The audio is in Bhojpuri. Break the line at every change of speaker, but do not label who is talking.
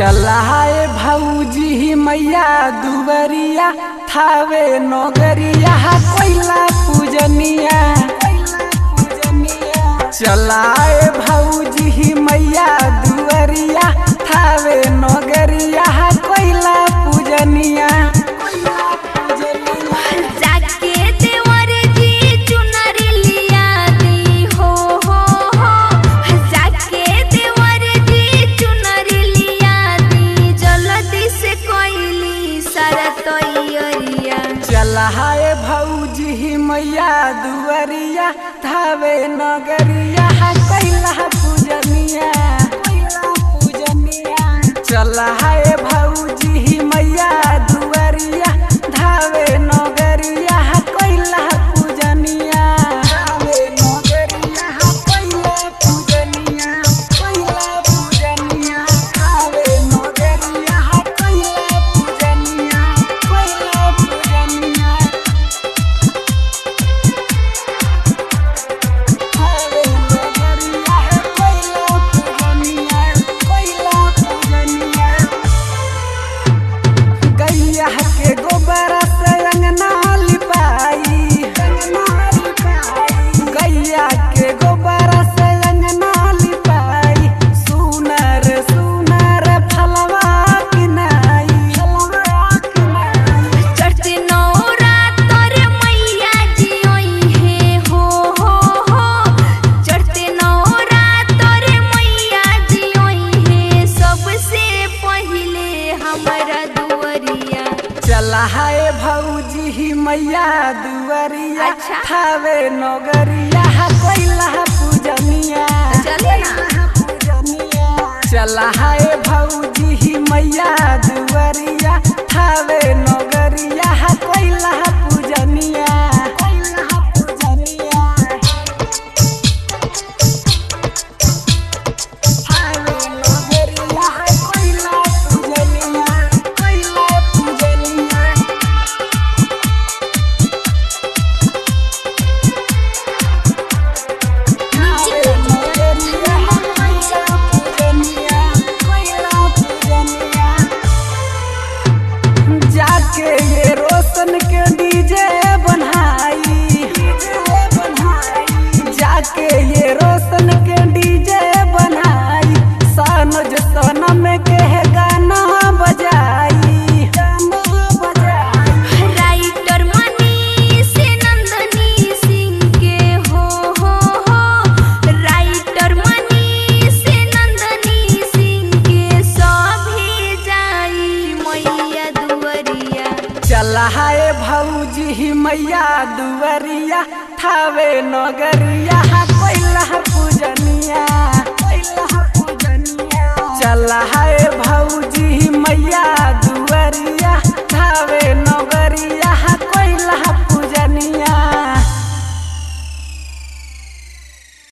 चला है भौजी मैया दुबरिया थावे नगरिया कोइला पूजनिया चला है भौजी मैया दुबरिया थावे नगरिया कोइला पूजनिया
जाके देवर जी चुनरी लिया दी हो हो हो जाके देवर जी चुनरी लिया दी जल्दी से कोइली सारा तैयारिया
चला है भौजी मैया दुआरिया थावे नगरिया कैला पूजनिया चला है भौजी मैया दुआरिया धावे नगरिया कैला पूजनिया धावे नगरिया कैला पूजनिया कैला पूजनिया धावे नगरिया कैला पूजनिया कैला पूजनिया धावे नगरिया कैला पूजनिया कैला पूजनिया गैया के गोबर से अंगना लिपाई गैया के गोबर से अंगना लिपाई सुनर सुनर फलवा किनाई
चढ़ते नौरा तोरे मैया जी ओई है हो हो हो चढ़ते नौरा तोरे मैया जी ओई है सबसे पहिले हमरा दुवरिया
चला है भौजी मैया दुआरिया
अच्छा।
थावे नगरिया कैला पूजनिया
चले ना
चला है भौजी मैया दुआरिया थावे नगरिया कैला पूजनिया कैला पूजनिया थावे नगरिया कैला पूजनिया कैला पूजनिया जाके ये रोशन के डीजे बनाई जाके ये रोशन के डीजे बनाई सनज सनम के गाना बजाई गाना बजाई
राइटर मनी से नंदनी सिंह के हो हो हो राइटर मनी से नंदनी सिंह के सभी जाई मैया दुवरिया
चला है भौजी मैया दुआरिया थावे नगरिया कैला पूजनिया कैला पूजनिया चला है भौजी